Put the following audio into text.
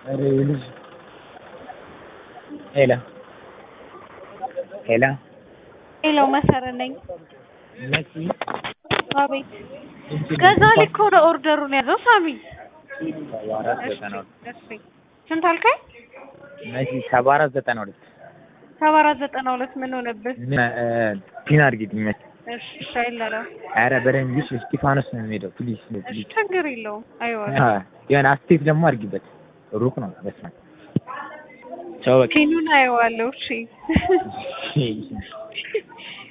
ኧረ ልጅ ሄሎ ሄሎ ሄሎ መሰረት ነኝ። መሲ አቤት ገዛሊ እኮ ነው ኦርደሩን ያዘው ሳሚ። ሰባ አራት ዘጠና ሁለት ስንት አልከኝ? መሲ ሰባ አራት ዘጠና ሁለት ሰባ አራት ዘጠና ሁለት ምን ሆነብህ? ምን ፒን አድርጊልኝ መሲ። እሺ እሺ አይላላ ኧረ በደንብ ይሽ እስጢፋኖስ ነው የሚሄደው ፕሊዝ እሺ ፕሊዝ። ችግር የለውም አይዋ የሆነ አስቴት ደግሞ አድርጊበት ሩቅ ነው በስመ አብ ቻው በቃ ፊኑን አየዋለሁ። እሺ